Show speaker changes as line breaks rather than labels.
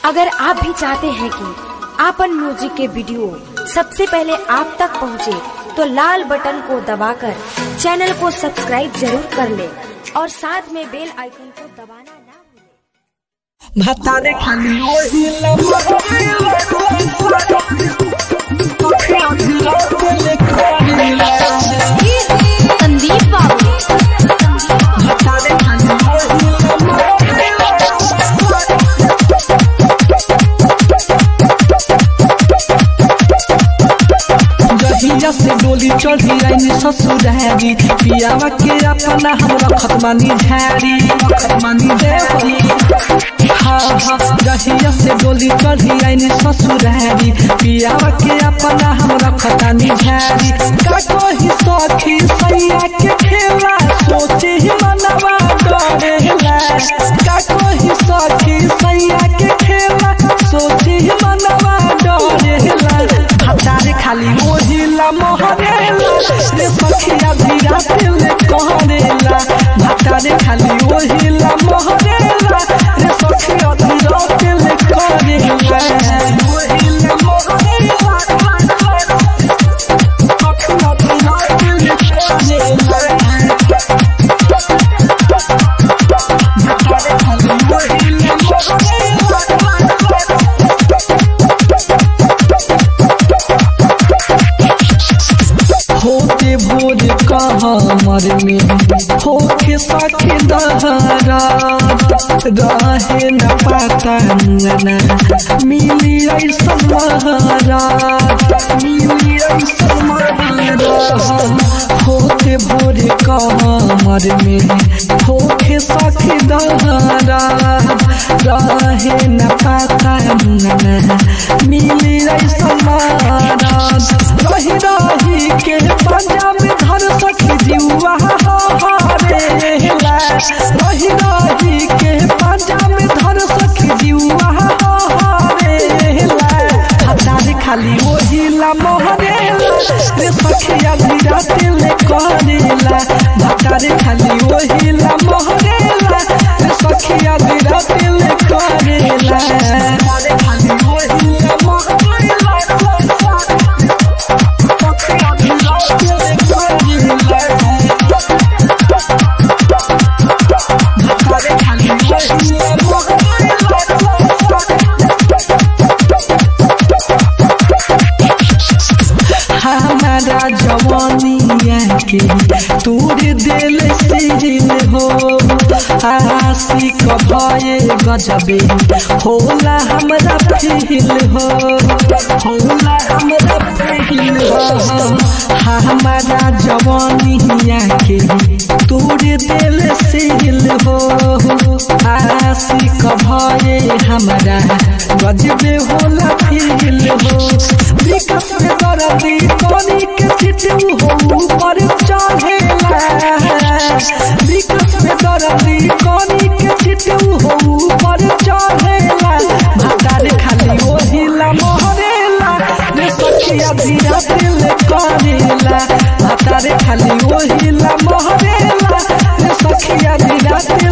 अगर आप भी चाहते हैं कि आपन म्यूजिक के वीडियो सबसे पहले आप तक पहुंचे, तो लाल बटन को दबाकर चैनल को सब्सक्राइब जरूर कर ले और साथ में बेल आइकन को दबाना ना भूलें।
भातारे खाली ओही
संदीप बाबू
भातारे खाली जहिया से डोली चढ़ी आईनी ससुरारी पियावा के अपना हम रखत मानी झारी रखत मानी देवरी हाँ हाँ जहिया से डोली चढ़ी आईनी ससुरारी पियावा के अपना हम रखत मानी झारी का कोई सखी सैया के खेला सोचे ही मनवा डरेला का कोई सखी सैया के खेला सोचे ही मनवा डरेला हतारे खाली ओहिला मोहरेला रे सखिया धीरा दिल कहरेला हतारे खाली ओहिला मोहरेला रे सखिया धीरा दिल कहरेला ओहिला मोहरेला सखिया धीरा दिल कहरेला हतारे खाली ओहिला मोहरेला होते भोर कमर में होके सखी दहरा रहे न पाता अंगना मिली ऐसा महारा मिली ऐसा महारा होते भोर कमर में होके सखी दहरा रहे न पाता अंगना मिली ऐसा महारा रही रही के पंजाब धर सखी जीवा हारेला रही रही के पंजाब धर सखी जीवा हारेला हतारे खाली ओहिला मोहरेला रे सखिया धीरा दिल करेला हतारे खाली ओहिला मोहरेला रे सखिया धीरा दिल करेला हतारे खाली ओहिला मोहरेला हमारा जवानिया के तूर दिल सिल हो आशिक भये गजबे होला हमरा फील हो होला हमरा फील हो हमारा जवानिया के तूर दिल सिल हो आशिक भये हमरा गजबे होला फील हो विकास में दरदी कोनी के चिटू हो ऊपर चढ़ेला विकास में दरदी कोनी के चिटू हो ऊपर चढ़ेला भातार खाली ओहिला मोहरेला रे सखिया धीरा दिल करेला भातार खाली ओहिला मोहरेला रे सखिया धीरा दिल